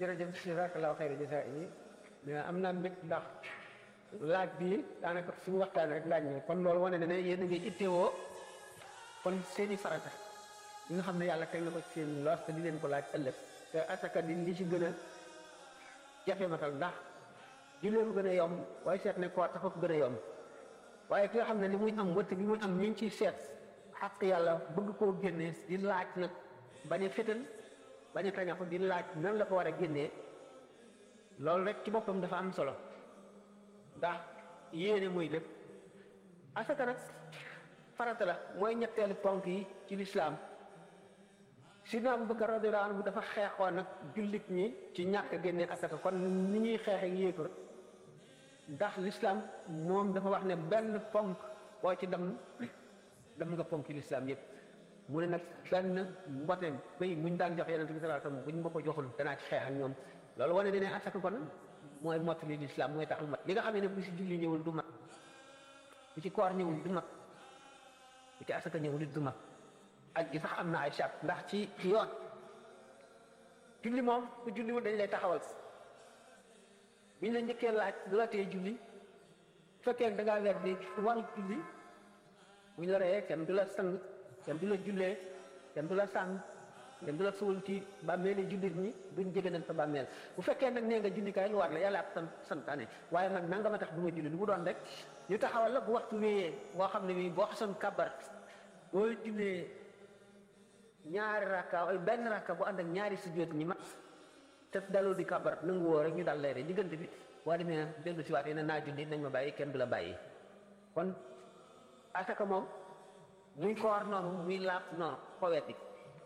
jërëjëf jazakallahu xayra jazaa yi mais am naa mbég ndax laaj bi daanaka suñu waxtaan rek laaj na kon loolu wane na ne yéen a ngi ittewoo kon seeni farata yi nga xam ne yàlla teg na ko ci seen loos te di leen ko laaj ëllëg te asaka di li ci gën a jafe matal ndax jullee ko gën a yomb waaye seet ne koor tax ko gën a yomb waaye ki nga xam ne li muy am wëtt bi muy am ñu ngi ciy seet xaq yàlla bëgg koo génnee di laaj nag bañ a fétal bañ a tañaxu di laaj nan la ko war a génnee loolu rek ci boppam dafa am solo ndax yéene muy lépp asaka nag farata la mooy ñetteelu ponk yi ci lislaam sidna Abubakar radiyallahu anhu dafa xeexoon nag jullit ñi ci ñàkk a génnee asaka kon ni ñuy xeexe yéefar ndax lislaam moom dafa wax ne benn ponk boo ci dem dem nga ponk ci lislaam yëpp mu ne nag benn mbote béy muñ daan jox yonent bi sallallahu alayhi wasallam buñ ma ko joxul danaa ci xeex ak ñoom loolu wane ne ne asaka kon mooy mottali lislaam mooy tax mat li nga xam ne bu si julli ñëwul du mat bu ci koor ñëwul du mat bu ci asaka ñëwul it du mat ak gi sax am na ay charte ndax ci ci yoon julli moom ku julliwul dañ lay taxawal biñ la njëkkee laaj du la tee julli fekkee da ngaa weer di wàllu julli buñ la reyee kenn du la sang kenn du la jullee kenn du la sàng kenn du la suul ci bàmmeeli jullit ñi duñ jege sa bàmmeel bu fekkee nag nee nga julli kaay lu war la yàlla ak sant santaane waaye nag nanga ma tax du ma julli lu mu doon rek ñu taxawal la bu waxtu wéyee boo xam ne bii boo xasoon kabar boo jullee ñaari rakka ay benn rakka bu ànd ak ñaari sujjóot ñi mat te daloo di kabar nangu woo rek ñu dal lay rek diggante bi boo demee dellu si waat yeneen naa julli nañ ma bàyyi kenn du la bàyyi kon asaka moom muy koor noonu muy laab noonu ko wetti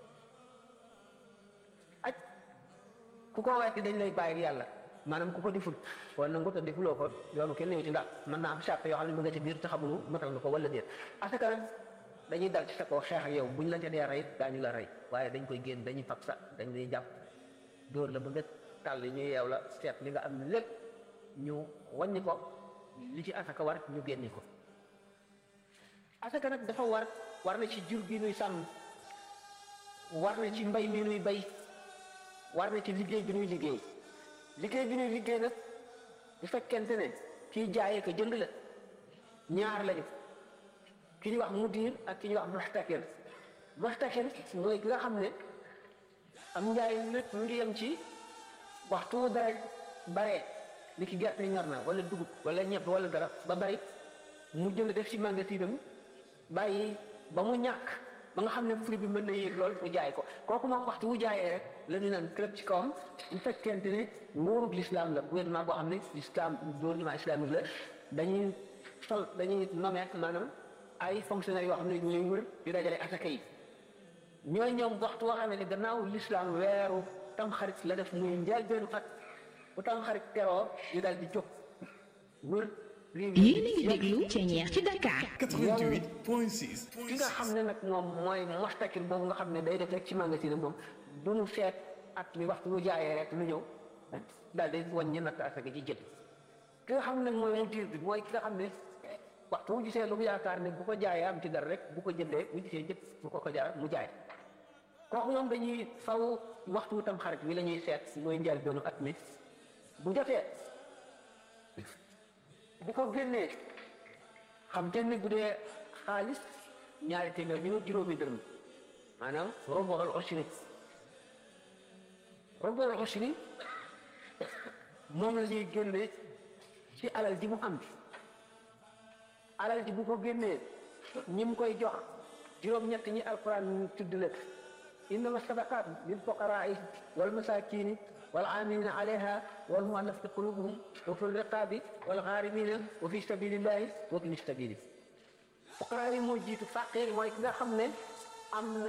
aj ku ko wetti dañ lay bàyyi yàlla maanaam ku ko diful wala nangu te defuloo ko yoonu kenn ñëw ci ndax mën naa am charte yoo xam ne mu nga ci biir te xamulu matal nga ko wala déet asaka nag dañuy dal ci sa kaw xeex ak yow buñ la ca dee rey daañu la rey waaye dañ koy génn dañuy fab sa dañ lay jàpp dóor la ba nga tàll ñu yeew la seet li nga am lépp ñu wàññi ko li ci asaka war ñu génni ko asaka nag dafa war war na ci jur gi nuy sàmm war na ci mbay mi nuy bay war na ci liggéey bi nuy liggéey liggéey bi nuy liggéey nag bu fekkente ne kii jaayee ko jënd la ñaar lañu ki ñuy wax mudir ak ki ñuy wax muxtakir muxtakir mooy ki nga xam ne am njaay lépp mu ngi yem ci waxtu dara bare ni ki gerte ñor na wala dugub wala ñebe wala dara ba bari mu jënd def ci magasinam bàyyi ba mu ñàkk ba nga xam ne prix bi mën na yéeg lool mu jaay ko kooku moom waxtu wu jaayee rek la ñu naan club ci kawam bu fekkente ne nguurug l'islam la gouvernement boo xam ne l'islam gouvernement islamique la dañuy sol dañuy nommer maanaam ay fonctionnaires yoo xam ne ñooy wër di dajale asaka yi ñooy ñoom waxtu woo xam ne gannaaw l'islam weeru tamxarit la def muy njëlbeenu at bu tamxarit teroo ñu daal di jóg wër yéen a ngi déglu Thiéniere ci Dakar. 88.6. ki nga xam ne nag moom mooy mustakil boobu nga xam ne day def rek ci magasin moom du ñu seet at mi waxtu bu jaayee rek lu ñëw daal di wàññi natt asaka ji jël ki nga xam ne mooy mudir bi mooy ki nga xam ne waxtu bu gisee lu mu yaakaar ne bu ko jaayee am ci dara rek bu ko jëndee bu gisee jënd bu ko ko jaar mu jaay kooku moom dañuy faw waxtu tam xarit bi la ñuy seet mooy njël doonu at mi bu jotee bu ko génnee xam te ne bu dee xaalis ñaari téeméer bi juróomi dërëm maanaam roboal osiri roboal osiri moom la ñuy génne ci alal ji mu am alal ji bu ko génnee ñi mu koy jox juróom-ñett ñi alquran tudd la innama sadaqat lil fuqaraai wal masakini wal amilina alayha wal muallafati qulubuhum wa fi riqabi wal gharimina wa fi sabilillahi wa ibni sabili fuqaraa yi moo jiitu faqir mooy ki nga xam ne am na